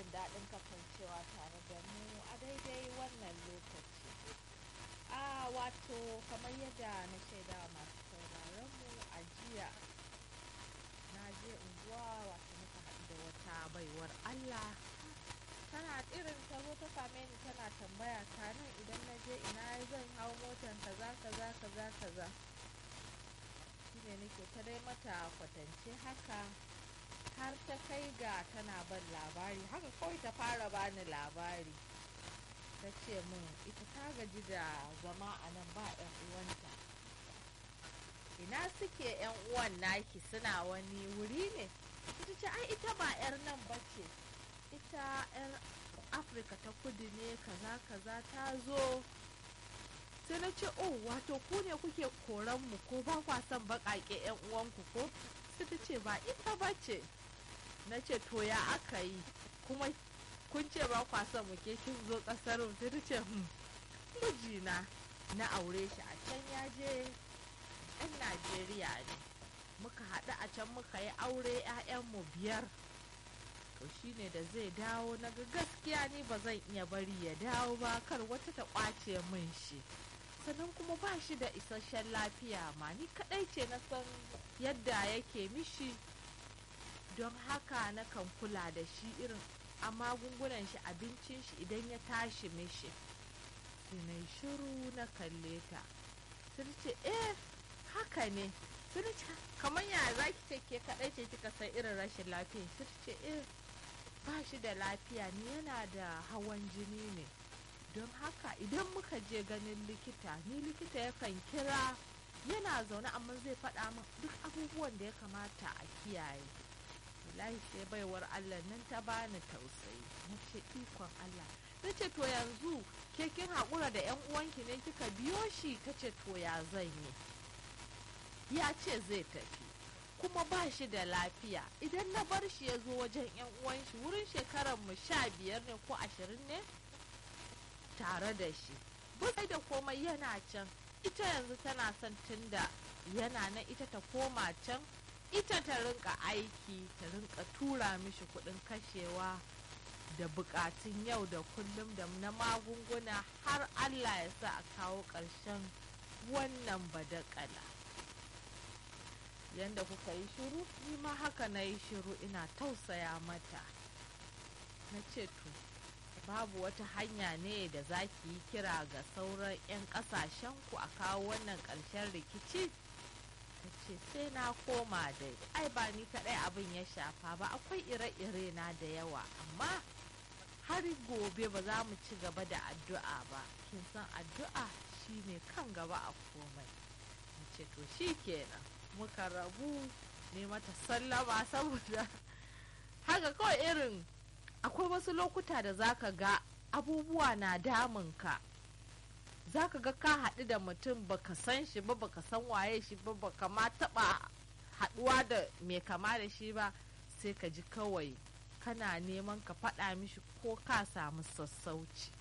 daɗin kasancewa tare da mu a daidai wannan lokaci. A wato kamar yadda na shaida masu sauraron mu a jiya na je unguwa wato muka haɗu da wata baiwar Allah tana irin ta zo ta same ni tana tambaya ta nan idan na je ina zan hau motan kaza kaza kaza kaza shine nake ta dai mata kwatance haka har ta kai ga tana ban labari haka kawai ta fara bani labari ta ce min ita ta gaji da zama a nan ba 'yan uwanta ina suke 'yan uwan naki suna wani wuri ne ita ce ai ita ba 'yar nan ba ce ita 'yar afirka ta kudu ne kaza kaza ta zo sai na ce oh wato ku ne kuke koran mu ko ba kwa son baƙaƙe 'yan uwanku ko sai ta ce ba ita ba ce na ce to ya aka yi kuma kun ce ba kwa son mu ke kin zo ƙasar mu sai ta ce hmm mijina na aure shi a can ya je 'yan najeriya ne muka haɗu a can muka yi aure 'ya'yanmu biyar to shine da zai dawo na ga gaskiya ni ba zan iya bari ya dawo ba kar wata ta ƙwace min shi sannan kuma ba shi da isasshen lafiya ma ni kaɗai ce na san yadda yake mishi don haka na kan kula da shi irin a magungunan shi abincin shi idan ya tashi mishi sai na shiru na kalle ta sai ce eh haka ne sai ce kamar ya za ki ce ke kaɗai ce kika san irin rashin lafiya sai ce eh ba shi da lafiya ni yana da hawan jini ne don haka idan muka je ganin likita ni likita yakan kira yana zaune amma zai faɗa min duk abubuwan da ya kamata a kiyaye wallahi sai baiwar allah nan ta bani tausayi na ce ikon allah na ce to yanzu ke kin haƙura da 'yan uwanki ne kika biyo shi ta ce to ya zan yi ya ce zai tafi kuma ba shi da lafiya idan na bar shi ya zo wajen 'yan uwan shi wurin shekarar mu sha biyar ne ko ashirin ne tare da shi bai da komai yana can ita yanzu tana son tunda yana nan ita ta koma can ita ta rinka aiki ta rinka tura mishi kudin kashewa da bukatun yau da kullum da na magunguna har allah ya sa a kawo ƙarshen wannan badakala yanda kuka yi shiru ni ma haka na yi shiru ina tausaya mata na ce to babu wata hanya ne da za ki yi kira ga sauran 'yan kasashen ku a kawo wannan ƙarshen rikici ta ce sai na koma dai ai ba ni kaɗai abin ya shafa ba akwai ire-ire na da yawa amma har gobe ba za mu ci gaba da addu'a ba kin san addu'a shine kan gaba a komai na ce to shi kenan muka rabu ne mata sallama saboda haka kawai irin akwai wasu lokuta da zaka ga abubuwa na damunka zaka ga ka haɗu da mutum baka san shi ba baka san waye shi ba baka ma taɓa haɗuwa da mai kama da shi ba sai ka ji kawai kana neman ka faɗa mishi ko ka samu sassauci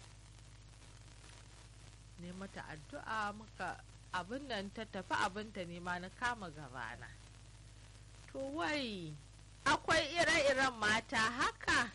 ne mata addu'a muka abin nan ta tafi abinta ne ma na kama gabana to wai akwai ire-iren mata haka